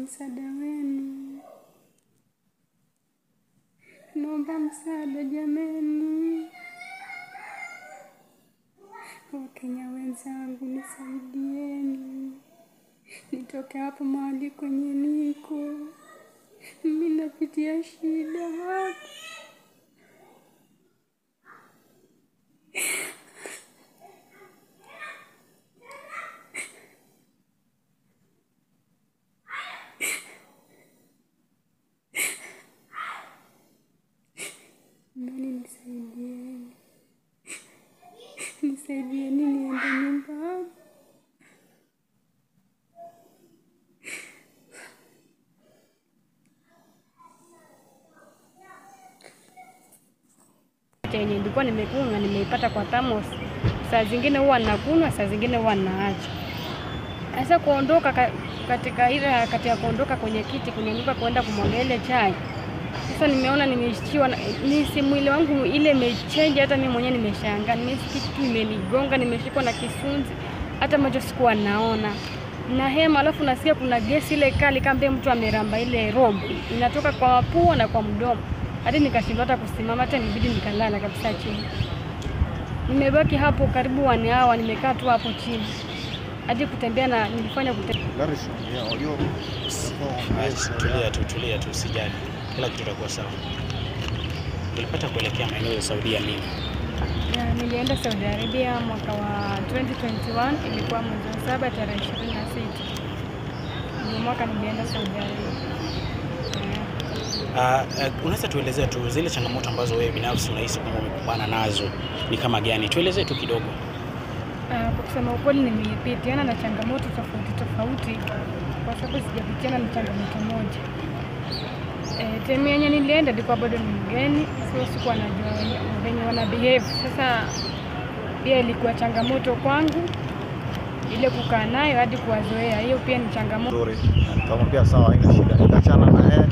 msaada wenu, naomba msaada jameni. Wakenya wenzangu, nisaidieni nitoke hapo mahali kwenye niko. Mimi napitia shida hapa. Nani nisaidieni, nisaidieni niende nyumbani. yenye nilikuwa nimekunywa nimeipata kwa thermos. Saa zingine huwa nakunywa, saa zingine huwa naacha. Sasa kuondoka ka, katika ile harakati ya kuondoka kwenye kiti kunyanyuka kwenda kumwaga ile chai, sasa nimeona nimeishiwa, na- nisi mwili wangu ile imechange, hata mimi mwenyewe nimeshangaa, nimesikia kitu imenigonga, nimeshikwa na kisunzi, hata macho sikuwa naona na hema, alafu nasikia kuna gesi ile kali kama vile mtu ameramba ile robo inatoka kwa mapua na kwa mdomo, hadi nikashindwa hata kusimama, hata nibidi nikalala kabisa chini. Nimebaki hapo karibu one hour, nimekaa tu hapo chini hadi kutembea na nilifanya kutembea Garrison, yeah, unajua Tulia tu, tulia tu, usijali, kila kitu kitakuwa sawa. Ulipata kuelekea maeneo ya Saudia lini? Ya, nilienda Saudi Arabia mwaka wa 2021 ilikuwa mwezi wa saba tarehe 26 ndio mwaka nilienda Saudi Arabia. Ya. Uh, uh, unaweza tuelezea tu zile changamoto ambazo wewe binafsi unahisi kwamba umekumbana nazo ni kama gani? Tuelezee tu kidogo. Ah, kwa kusema ukweli nimepitiana na changamoto tofauti tofauti, kwa sababu sijapitiana na changamoto moja. E, temu yenye nilienda ilikuwa bado ni mgeni, sio sikuwa najua wenye- venye wana behave. Sasa pia ilikuwa changamoto kwangu ile kukaa nayo hadi kuwazoea, hiyo pia ni changamoto. nzuri, Na nikamwambia sawa, haina shida, nikaachana na yeye,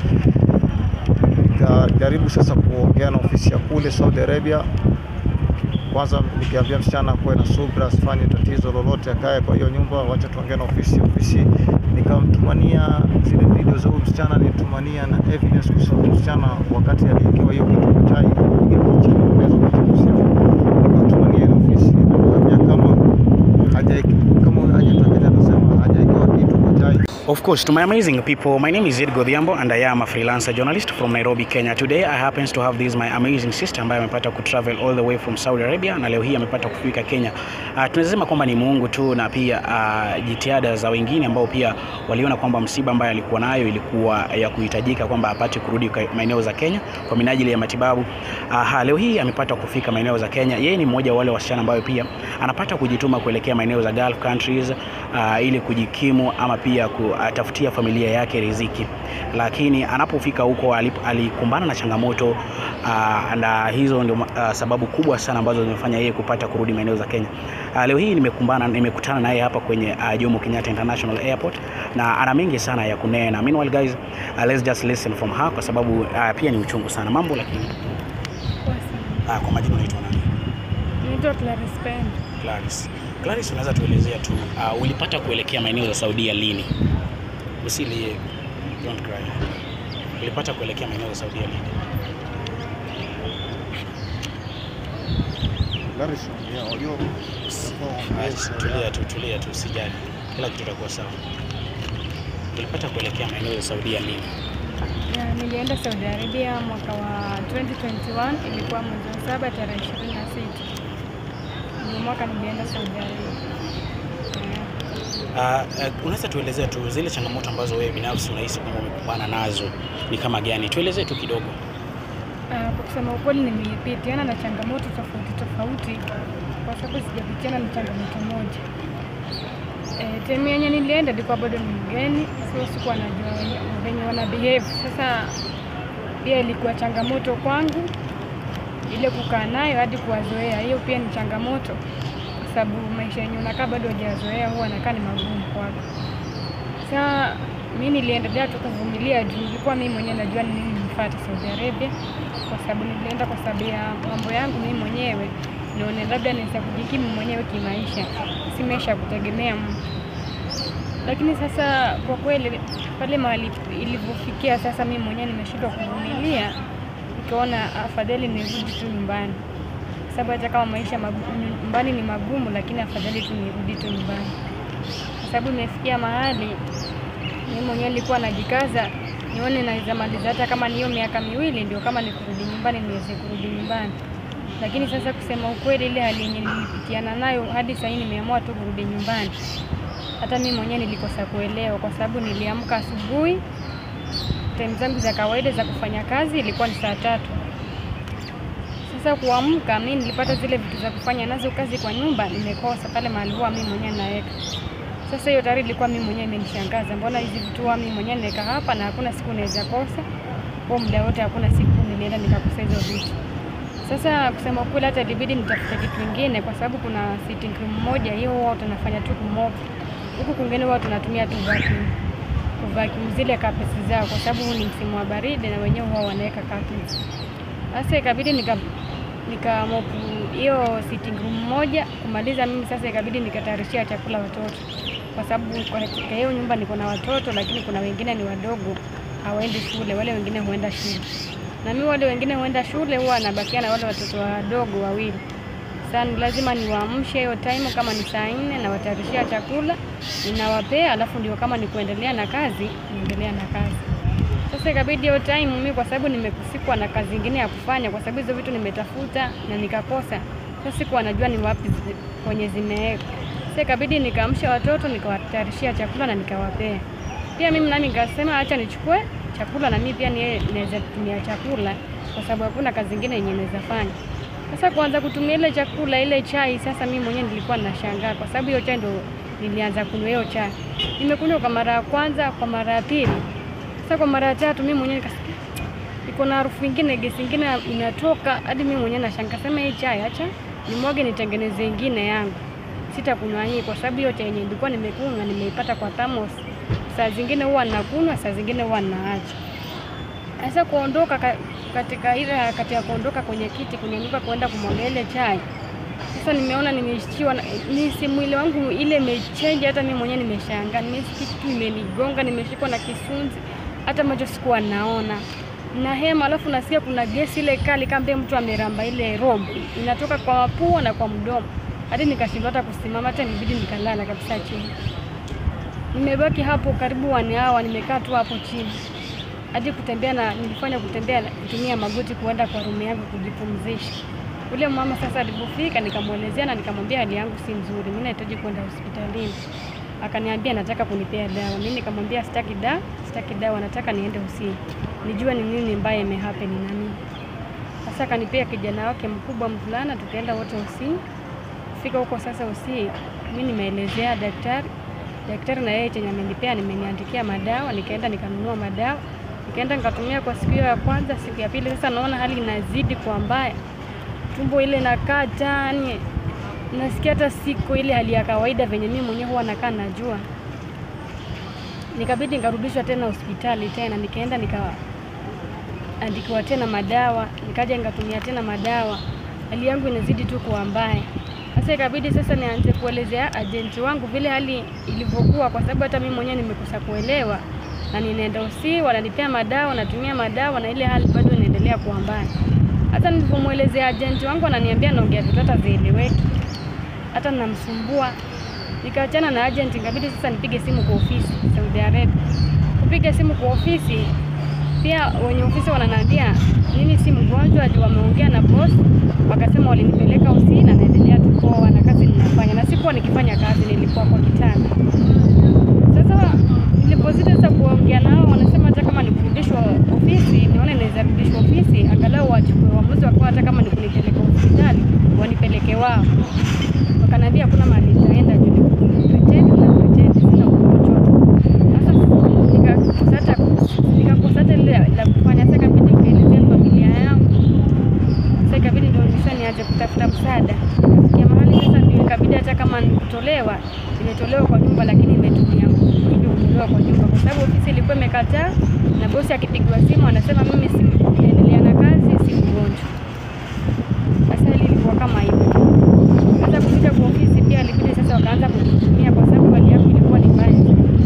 nikajaribu sasa kuongea na ofisi ya kule Saudi Arabia. Kwanza nikiambia msichana kuwe na subra, asifanye tatizo lolote, akae kwa hiyo nyumba, wacha tuongee na ofisi. Ofisi nikamtumania zile video za huyu msichana, nilitumania na evidence kuhusu huyu msichana wakati aliwekewa hiyo kitu kwa chai, ile picha inaweza kuchukua nikatumania ile ofisi, nikamwambia kama haja kama hajatokea, anasema hajawekewa kitu kwa chai Of course, to my amazing people, my name is Ed Godhiambo and I am a freelancer journalist from Nairobi, Kenya. Today I happens to have this my amazing sister ambaye amepata kutravel all the way from Saudi Arabia na leo hii amepata kufika Kenya. Uh, tunasema kwamba ni Mungu tu na pia uh, jitihada za wengine ambao pia waliona kwamba msiba ambaye alikuwa nayo ilikuwa ya kuhitajika kwamba apate kurudi kwa maeneo za Kenya kwa minajili ya matibabu. Uh, leo hii amepata kufika maeneo za Kenya. Yeye ni mmoja wa wale wasichana ambayo pia anapata kujituma kuelekea maeneo za Gulf countries uh, ili kujikimu ama pia kutafutia familia yake riziki, lakini anapofika huko alip- alikumbana na changamoto uh, na hizo ndio uh, sababu kubwa sana ambazo zimefanya yeye kupata kurudi maeneo za Kenya. Uh, leo hii nimekumbana nimekutana naye hapa kwenye uh, Jomo Kenyatta International Airport na ana mengi sana ya kunena. Meanwhile guys, uh, let's just listen from her kwa sababu uh, pia ni uchungu sana mambo, lakini uh, kwa majina unaitwa nani? Naitwa Clarice Pendo. Clarice. Clarice, unaweza tuelezea tu uh, ulipata kuelekea maeneo za Saudia lini? Usilie, don't cry. Ulipata kuelekea maeneo za Saudia lini? Garrison, yeah, unajua Ah, Tulia tu, tulia tu, usijali, kila kitu kitakuwa sawa. Ulipata kuelekea maeneo ya Saudia lini? Ya, nilienda Saudi Arabia mwaka wa 2021 ilikuwa mwezi wa saba tarehe 26 ndio mwaka nilienda Saudi Arabia. Ya. Uh, uh, unaweza tuelezea tu zile changamoto ambazo wewe binafsi unahisi kwamba umekumbana nazo ni kama gani? Tuelezee tu kidogo. Ah, kwa kusema ukweli nimepitiana na changamoto tofauti tofauti, kwa sababu sijapitiana na changamoto moja. E, temu yenye nilienda ilikuwa bado ni mgeni, sio sikuwa najua wenye- venye wana behave. Sasa pia ilikuwa changamoto kwangu ile kukaa nayo hadi kuwazoea, hiyo pia ni changamoto, kwa sababu maisha yenye unakaa bado hujazoea huwa anakaa ni magumu kwako. Sasa mi niliendelea tu kuvumilia juu nilikuwa mimi mwenyewe najua ni nini nifuate Saudi Arabia, kwa sababu nilienda kwa sababu ya mambo yangu mimi mwenyewe, nione labda naweza kujikimu mwenyewe kimaisha, si maisha ya kutegemea mtu. lakini sasa kwa kweli pale mahali ilivyofikia sasa, mimi mwenyewe nimeshindwa kuvumilia, nikaona afadhali nirudi tu nyumbani, kwa sababu hata kama maisha magu- nyumbani ni magumu, lakini afadhali tu nirudi tu nyumbani, kwa sababu imefikia mahali mimi mwenyewe nilikuwa najikaza nione naweza maliza hata kama ni hiyo miaka miwili, ndio kama ni kurudi nyumbani niweze kurudi nyumbani. Lakini sasa kusema ukweli, ile hali yenye nilipitiana nayo hadi sasa nimeamua tu kurudi nyumbani. Hata mimi mwenyewe nilikosa kuelewa, kwa sababu niliamka asubuhi, time zangu za kawaida za kufanya kazi ilikuwa ni saa tatu. Sasa kuamka, mimi nilipata zile vitu za kufanya nazo kazi kwa nyumba, nimekosa pale mahali huwa mimi mwenyewe naweka sasa hiyo tayari ilikuwa mimi mwenyewe imenishangaza, mbona hizi vitu huwa mimi mwenyewe naweka hapa na hakuna siku naweza kosa, kwa muda wote hakuna siku nilienda nikakosa hizo vitu. Sasa kusema kweli, hata ilibidi nitafute kitu kingine, kwa sababu kuna sitting room moja hiyo huwa tunafanya tu kumop, huku kwingine huwa tunatumia tu vacuum kuvacuum zile carpets zao, kwa sababu huu ni msimu wa baridi na wenyewe huwa wanaweka carpets. Sasa ikabidi nika nikamopu hiyo sitting room moja kumaliza mimi sasa, ikabidi nikatayarishia chakula watoto, kwa sababu katika hiyo nyumba niko na watoto, lakini kuna wengine ni wadogo hawaendi shule, wale wengine huenda shule, na mimi wale wengine huenda shule, huwa nabakia na wale watoto wadogo wawili. Sasa ni lazima niwaamshe hiyo time, kama ni saa nne nawatayarishia chakula ninawapea, alafu ndio kama ni kuendelea na kazi niendelea na kazi. Sasa ikabidi hiyo time mimi kwa sababu nimekusikwa na kazi ingine ya kufanya, kwa sababu hizo vitu nimetafuta na nikakosa. Sasa sikuwa najua ni wapi zi- kwenye zimewekwa. Sasa ikabidi nikaamsha watoto nikawatayarishia chakula na nikawapea. Pia mimi nami nikasema acha nichukue chakula na mimi pia nie- naweza tumia chakula kwa sababu hakuna kazi ingine yenye naweza fanya. Sasa kuanza kutumia ile chakula ile chai, sasa mimi mwenyewe nilikuwa nashangaa kwa sababu hiyo chai ndo nilianza kunywa hiyo chai. Nimekunywa kwa mara ya kwanza, kwa mara ya pili. Sasa kwa mara ya tatu mimi mwenyewe nikasikia iko na harufu ingine, gesi ingine inatoka hadi mimi mwenyewe nashangaa, sema hii chai acha nimwage nitengeneze ingine yangu, sitakunywa hii kwa sababu hiyo chai yenye nilikuwa nimekunywa nimeipata kwa thermos. Saa zingine huwa nakunywa, saa zingine huwa naacha. Sasa kuondoka ka, katika ile harakati ya kuondoka kwenye kiti kunyanyuka kwenda kumwaga ile chai, sasa nimeona nimeishiwa, na- nisi mwili wangu ile imechange, hata mimi mwenyewe nimeshangaa, nimesikia kitu imenigonga, nimeshikwa na kisunzi, hata macho sikuwa naona na hema, alafu nasikia kuna gesi ile kali kama vile mtu ameramba ile robo inatoka kwa mapua na kwa mdomo, hadi nikashindwa hata kusimama, hata nibidi nikalala kabisa chini. Nimebaki hapo karibu one hour, nimekaa tu hapo chini hadi kutembea na nilifanya kutembea na kutumia magoti kuenda kwa rumu yangu kujipumzisha. Ule mama sasa alipofika, nikamwelezea na nikamwambia hali yangu si nzuri, mimi nahitaji kwenda hospitalini. Akaniambia nataka kunipea dawa. Mimi nikamwambia sitaki dawa, sitaki dawa, nataka niende Usii nijue ni nini mbaya imehappen na mimi. Sasa akanipea kijana wake mkubwa mvulana, tukaenda wote Usii. Fika huko sasa Usii, mimi nimeelezea daktari daktari na yeye chenye amenipea nimeniandikia madawa, nikaenda nikanunua madawa, nikaenda nikatumia kwa siku hiyo ya kwanza. Siku ya pili sasa naona hali inazidi kwa mbaya, tumbo ile nakata, yani nasikia hata siko ile hali ya kawaida venye mimi mwenyewe huwa nakaa najua. Nikabidi nikarudishwa tena hospitali tena, nikaenda nikaandikiwa tena madawa, nikaja nikatumia tena madawa, hali yangu inazidi tu kuwa mbaya. Sasa ikabidi sasa nianze kuelezea ajenti wangu vile hali ilivyokuwa, kwa sababu hata mimi mwenyewe nimekosa kuelewa, na ninaenda Usii, wananipea madawa, natumia madawa, na ile hali bado inaendelea kuwa mbaya. Hata nilipomwelezea ajenti wangu, ananiambia naongea vitu hata vieleweki, hata namsumbua. Nikaachana na agent, ikabidi sasa nipige simu kwa ofisi Saudi Arabia. Kupiga simu kwa ofisi, pia wenye ofisi wananiambia nini, si mgonjwa juu wameongea na boss, wakasema walinipeleka Usii na naendelea tu poa na kazi ninafanya, na sikuwa nikifanya kazi, nilikuwa kwa kitanda. Sasa nilipozidi sasa kuongea nao, wanasema hata kama nikurudishwa ofisi, nione naweza rudishwa ofisi, angalau wachukue uamuzi wakawa, hata kama ni kunipeleka hospitali wanipeleke wao. Wakaniambia hakuna mahali nitaenda juu ni pretend na pretend, sina ugonjwa. Sasa nikakosa hata nikakosa hata ile la kufanya. Sasa ikabidi nikaelezea familia yangu, sasa ikabidi ndio sasa nianze kutafuta msaada. Nikafikia mahali sasa ndio ikabidi hata kama ni kutolewa, nimetolewa kwa nyumba, lakini imetumia nguvu ili kutolewa kwa nyumba, kwa sababu ofisi ilikuwa imekataa, na bosi akipigwa simu anasema mimi si naendelea na kazi, si mgonjwa. Sasa hili ilikuwa kama hivyo. Sasa kufika kwa ofisi pia ilibidi sasa wakaanza kunitumia kwa sababu hali yangu ilikuwa ni mbaya sana.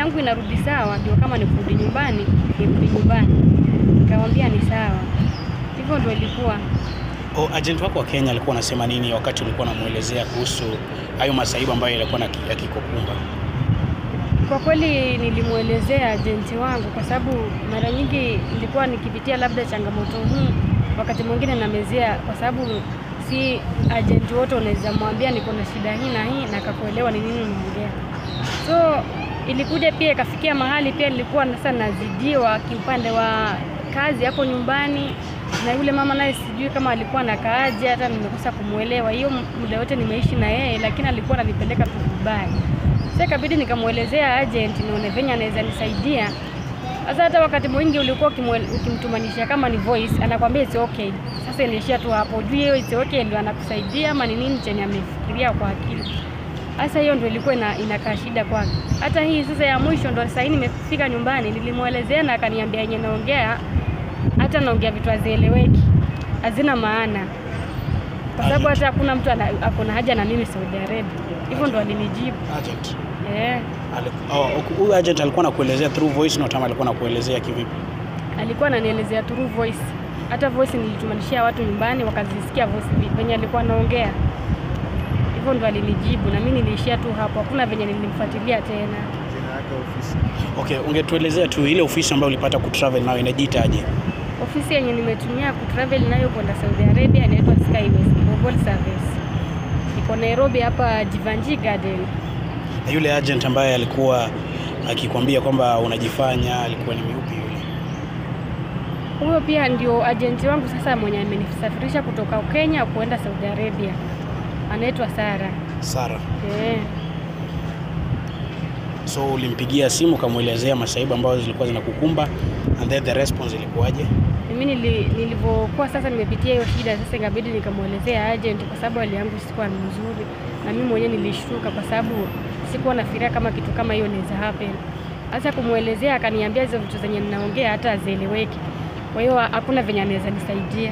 yangu inarudi sawa, ndio kama ni kurudi nyumbani, nirudi nyumbani. Nikamwambia ni sawa, hivyo ndio ilikuwa. O, agent wako wa Kenya alikuwa anasema nini wakati ulikuwa unamuelezea kuhusu hayo masaibu ambayo yalikuwa na- yakikukumba? Kwa kweli nilimwelezea ajenti wangu, kwa sababu mara nyingi nilikuwa nikipitia labda changamoto hii, wakati mwingine namezea, kwa sababu si ajenti wote unaweza mwambia niko na shida hii na hii na akakuelewa ni nini unaongea. So ilikuja pia ikafikia mahali pia nilikuwa sasa nazidiwa kiupande wa kazi hapo nyumbani, na yule mama naye sijui kama alikuwa nakaaje, hata nimekosa kumwelewa. Hiyo muda wote nimeishi na yeye, lakini alikuwa ananipeleka tu vibaya. Sasa ikabidi nikamwelezea agent nione venye anaweza nisaidia. Sasa hata wakati mwingi ulikuwa ukimwe- ukimtumanisha kama ni voice, anakwambia it's okay. Sasa inaishia tu hapo, juu hiyo it's okay ndio anakusaidia ama ni nini chenye amefikiria kwa akili. Sasa hiyo ndio ilikuwa ina, inakaa shida kwake. Hata hii sasa ya mwisho ndo sasa hii nimefika nyumbani, nilimwelezea na akaniambia yenye naongea hata naongea vitu hazieleweki, hazina maana, kwa sababu hata hakuna mtu ana- ako na haja na mimi Saudi Arabia. Hivyo ndo alinijibu Agent. eh. Ali- oh, huyu agent alikuwa anakuelezea through voice note ama alikuwa anakuelezea kivipi? alikuwa ananielezea through voice. Hata voice nilitumanishia watu nyumbani wakazisikia voice vi- venye alikuwa anaongea, hivyo ndo alinijibu, na mimi niliishia tu hapo, hakuna venye nilimfuatilia tena. Jina yake ofisi. Okay, ungetuelezea tu ile ofisi ambayo ulipata kutravel nayo inajiitaje? Ofisi yenye nimetumia kutravel nayo kwenda Saudi Arabia inaitwa Skyways Global Service, iko Nairobi hapa Jivanji Garden. Na yule agent ambaye alikuwa akikwambia kwamba unajifanya alikuwa ni miupi yule? Huyo pia ndio ajenti wangu sasa mwenye amenisafirisha kutoka Kenya kuenda Saudi Arabia, anaitwa Sara. Sara. Eh. So ulimpigia simu ukamwelezea masaibu ambayo zilikuwa zinakukumba and then the response ilikuwaje? Mimi nili, nilivyokuwa sasa nimepitia hiyo shida sasa, ikabidi nikamwelezea agent kwa sababu hali yangu sikuwa ni nzuri, na mimi mwenyewe nilishtuka kwa sababu sikuwa nafikiria kama kitu kama hiyo inaweza happen. Sasa kumwelezea, akaniambia hizo vitu zenye ninaongea hata hazieleweki, kwa hiyo hakuna venye anaweza nisaidia.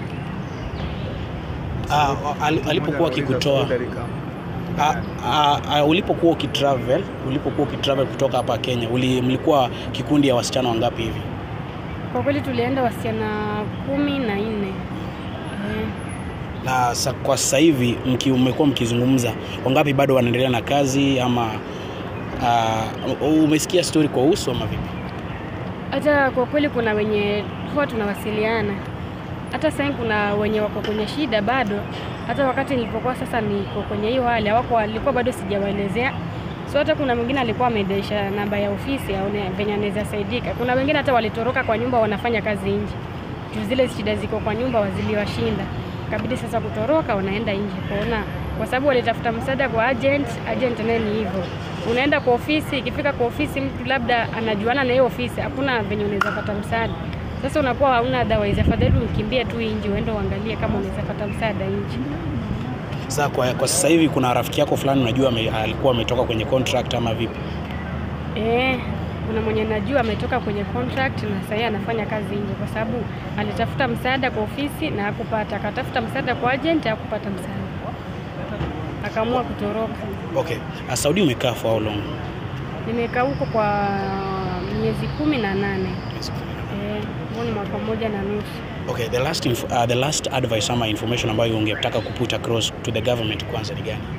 Ah, al- alipokuwa akikutoa Saudi Arabia. Ah, ah, ah, ulipokuwa ukitravel ulipokuwa ukitravel kutoka hapa Kenya uli, mlikuwa kikundi ya wasichana wangapi hivi? Kwa kweli tulienda wasichana kumi na nne eh. Na sa, kwa sasa hivi mki, mmekuwa mkizungumza wangapi bado wanaendelea na kazi ama uh, umesikia story kwa uso ama vipi? Hata kwa kweli kuna wenye huwa tunawasiliana, hata sasa hivi kuna wenye wako kwenye shida bado. Hata wakati nilipokuwa sasa niko kwenye hiyo hali hawako, walikuwa bado sijawaelezea. So hata kuna mwingine alikuwa amedaisha namba ya ofisi aone venye anaweza saidika. Kuna wengine hata walitoroka kwa nyumba, wanafanya kazi nje juu zile shida ziko kwa nyumba waziliwashinda, kabidi sasa kutoroka, wanaenda nje kuona, kwa sababu walitafuta msaada kwa agent. Agent naye ni hivyo, unaenda kwa ofisi, ikifika kwa ofisi mtu labda anajuana na hiyo ofisi, hakuna venye unaweza pata msaada. Sasa unakuwa hauna otherwise, afadhali ukimbie tu nje, uende uangalie kama unaweza pata msaada nje. Sasa kwa, kwa sasa hivi kuna rafiki yako fulani unajua ame, alikuwa ametoka kwenye contract ama vipi? Eh, kuna mwenye najua ametoka kwenye contract na sasa anafanya kazi nje, kwa sababu alitafuta msaada kwa ofisi na hakupata, akatafuta msaada kwa agent hakupata msaada, akaamua kutoroka. Okay. Uh, Saudi umekaa for how long? Nimekaa huko kwa miezi kumi na nane eh, huo ni mwaka mmoja na nusu. Okay, the last inf uh, the last advice ama information ambayo ungetaka kuput across to the government kwanza ni gani?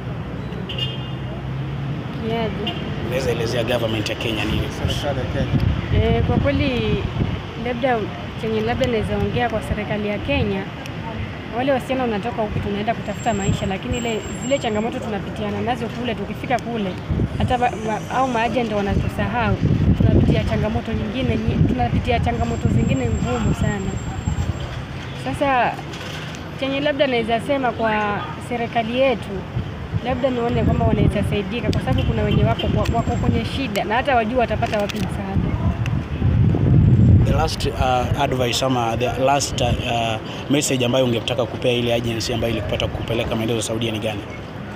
Kiaje? Unaweza elezea government ya Kenya nini? Serikali ya Kenya. Eh, kwa kweli labda chenye labda naweza ongea kwa serikali ya Kenya, wale wasichana unatoka huku tunaenda kutafuta maisha, lakini ile zile changamoto tunapitiana nazo kule, tukifika kule hata ba, ma, au maajenti wanatusahau, tunapitia changamoto nyingine, nyi- tunapitia changamoto zingine ngumu sana. Sasa chenye labda naweza sema kwa serikali yetu, labda nione kwamba wanaweza saidika, kwa sababu kuna wenye wako, wako kwenye shida na hata wajua watapata wapi msaada. The last uh, advice ama the last uh, message ambayo ungetaka kupea ile agency ambayo ilikupata kupeleka maendeleo Saudia ni gani?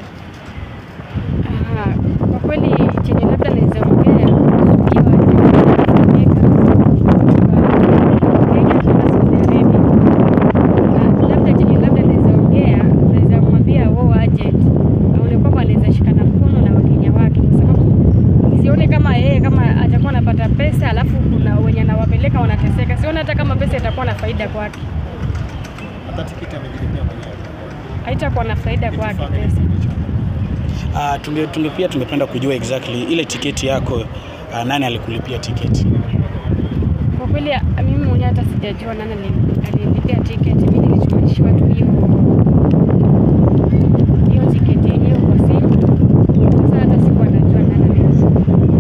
Aha, kwa kweli chenye labda naweza ongea kuhusu hiyo ajali kutoka Kenya kwenda Saudi Arabia. Na labda chenye labda naweza ongea, naweza kumwambia wao agent aone kwamba anaweza shikana mkono na Wakenya wake, kwa sababu sione kama yeye kama faida kwake, Hata tikiti amejilipia mwenyewe. haitakuwa na faida kwake pesa. Uh, tunge, tunge pia tungependa kujua exactly ile tiketi yako uh, nani alikulipia tiketi? Kwa kweli a- mimi mwenyewe hata sijajua nani ali- alilipia tiketi. Mimi nilichumanishiwa tu hiyo hiyo tiketi yenyewe kwa simu. Sasa hata sikuwa najua nani alilipia.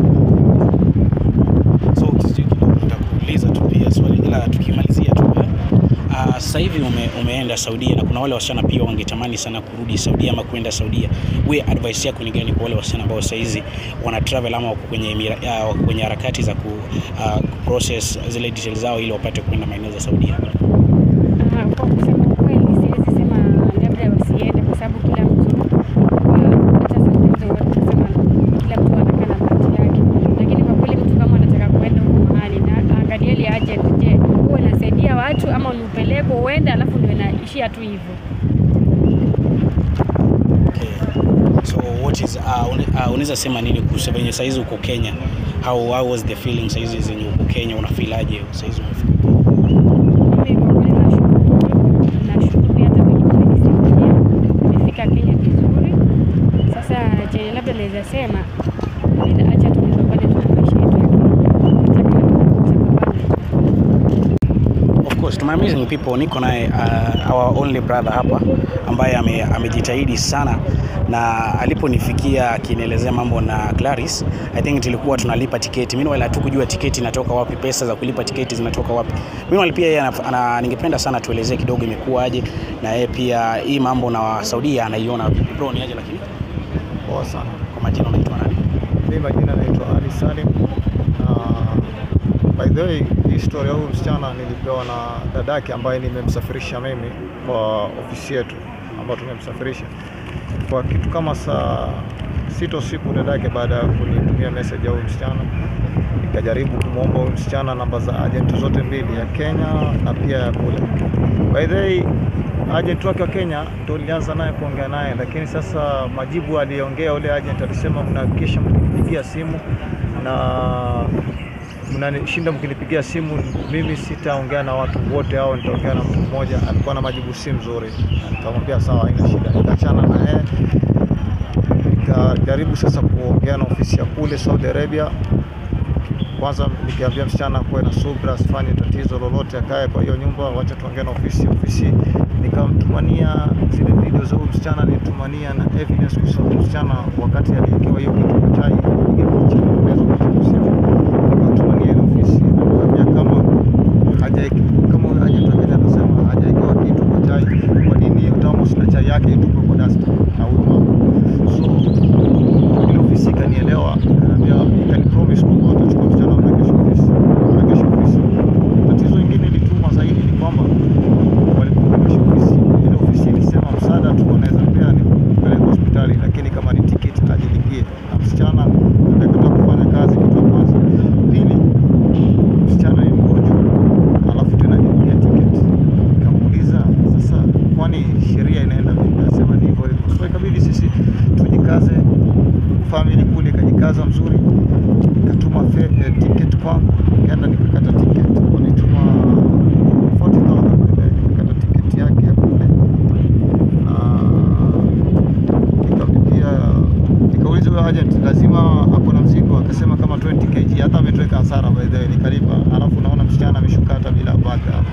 So ukisije kidogo nitakuuliza tu pia swali, ila tukimalizia tu eh, uh, sasa hivi ume, umeenda Saudia na kuna wale wasichana pia wangetamani sana kurudi Saudia ama kwenda Saudia. We advice yako ni gani kwa wale wasichana ambao sasa hizi wana travel ama wako kwenye mira- ah, wako kwenye harakati za ku uh, process zile details zao ili wapate kwenda maeneo za Saudia? Ah, Kwa kusema ukweli siwezi sema labda wasiende kwa sababu kila mtu kwa- hata sometimes watu kusema kila mtu anakaa na bahati yake, lakini kwa kweli mtu kama anataka kuenda huko mahali na angalia ile agent, je, huwa inasaidia watu ama ni upeleko uende alafu ndio inaishia tu hivyo. Okay. So what is uh, une- uh, unaweza sema nini kuhusu venye saizi uko Kenya? How, how was the feeling saizi zenye uko Kenya, unafilaje saizi umefika? Mimi kwa kweli nashukuru Mungu, nashukuru pia hata wenye wamenisaidia, nimefika Kenya vizuri. Sasa chenye labda naweza sema ila acha tupambane tu na maisha yetu ya Kenya, hata kama tutapambana Of course, tuna amazing people. Niko naye uh, our only brother hapa ambaye ame, amejitahidi sana na aliponifikia akinielezea mambo na Clarice, I think tulikuwa tunalipa tiketi. Meanwhile hatukujua tiketi inatoka wapi, pesa za kulipa tiketi zinatoka wapi. Meanwhile pia yeye ana, ana, ningependa sana tuelezee kidogo imekuwaje na yeye pia hii mambo na Saudia anaiona vipi. Bro, ni aje lakini Poa sana. kwa majina unaitwa nani? Mimi majina naitwa Ali Salim. Na by the way, hii story ya huyu msichana nilipewa na dadake ambaye nimemsafirisha mimi kwa ofisi yetu ambayo tumemsafirisha kwa kitu kama saa sita usiku. Dadake baada ya kunitumia message ya huyu msichana, nikajaribu kumwomba huyu msichana namba za agent zote mbili, ya Kenya na pia ya kule. By the way, agent wake wa Kenya ndo nilianza naye kuongea naye, lakini sasa majibu aliongea ule agent alisema, mnahakikisha mkinipigia simu na mnanishinda mkinipigia simu, mimi sitaongea na watu wote hao, nitaongea na mtu mmoja. Alikuwa na majibu si mzuri, Na nikamwambia sawa, haina shida, nikaachana na yeye. Nikajaribu sasa kuongea na ofisi ya kule Saudi Arabia kwanza nikiambia msichana kuwe na subra, asifanye tatizo lolote, akae kwa hiyo nyumba, wacha tuongee na ofisi. Ofisi nikamtumania zile video za huyu msichana, nilitumania na evidence kuhusu huyu msichana wakati aliwekewa hiyo kitu kwa chai, piga picha naweza kuchukua simu, nikamtumania ile ofisi, nikamwambia kama haja kama huyo agent akaja anasema hajawekewa kitu kwa chai, kwa nini hiyo thermos na chai yake itupwe kwa dasta na huyo mama so ile ofisi ikanielewa, ikaniambia, ikanipromise kwamba watachukua msichana wamregesha ofisi, wamregesha ofisi. Tatizo ingine ilituma zaidi ni kwamba walipomregesha ofisi, ile ofisi ilisema msaada tu wanaweza pea ni kupeleka hospitali, lakini kama ni tiketi ajilipie, na msichana amekataa kufanya kazi, kitu ya kwanza. Pili, msichana ni mgonjwa, alafu tena ajilipia tiketi. Nikamuuliza sasa, kwani sheria inaenda vipi? Anasema ni hivyo hivyo. So ikabidi sisi tujikaze, family kule ikajikaza mzuri, ikatuma fe- eh, ticket kwangu, nikaenda nikakata ticket, walituma 40,000 by the way, nikakata ticket yake ya kule na nikamlipia, nikauliza huyo agent lazima ako na mzigo, akasema kama 20 kg, hata ametuweka hasara by the way, nikalipa. Alafu naona msichana ameshuka hata bila bata hapo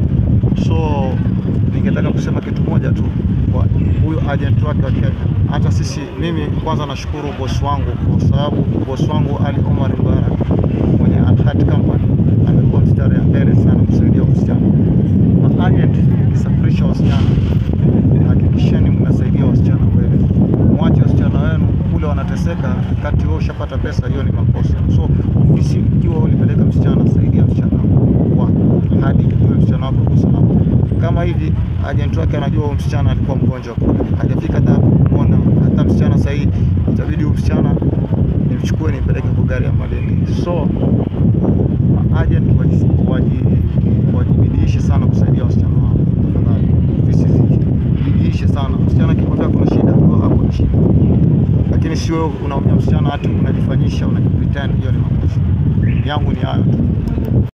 so ningetaka kusema kitu moja tu kwa huyu agent wake wa Kenya. Hata sisi, mimi kwanza nashukuru boss wangu kwa sababu boss wangu Ali Omar Mbarak mwenye Alhat Company amekuwa mstari ya mbele sana kusaidia msichana. Na agent kisafirisha wasichana, hakikisheni mnasaidia wasichana kweli, mwache wasichana wenu kule wanateseka, kati wewe ushapata pesa, hiyo ni makosa. So ofisi, ikiwa ulipeleka msichana, saidia msichana wako hadi huyo msichana wako kwa salama. Kama hivi agent wake anajua huyo msichana alikuwa mgonjwa kule, hajafika hata hapo kumwona. Hata msichana sahii itabidi huyo msichana nimchukue nimpeleke kwa gari ya Malindi. So agent waji- waji- wajibidiishe sana kusaidia wasichana wao tafadhali. Ofisi zijibidiishe sana. Msichana akikwambia kuna shida, wewe hapo ni shida, lakini si wewe unaumia msichana hati unajifanyisha unajipretend. Hiyo ni makosa yangu, ni hayo tu.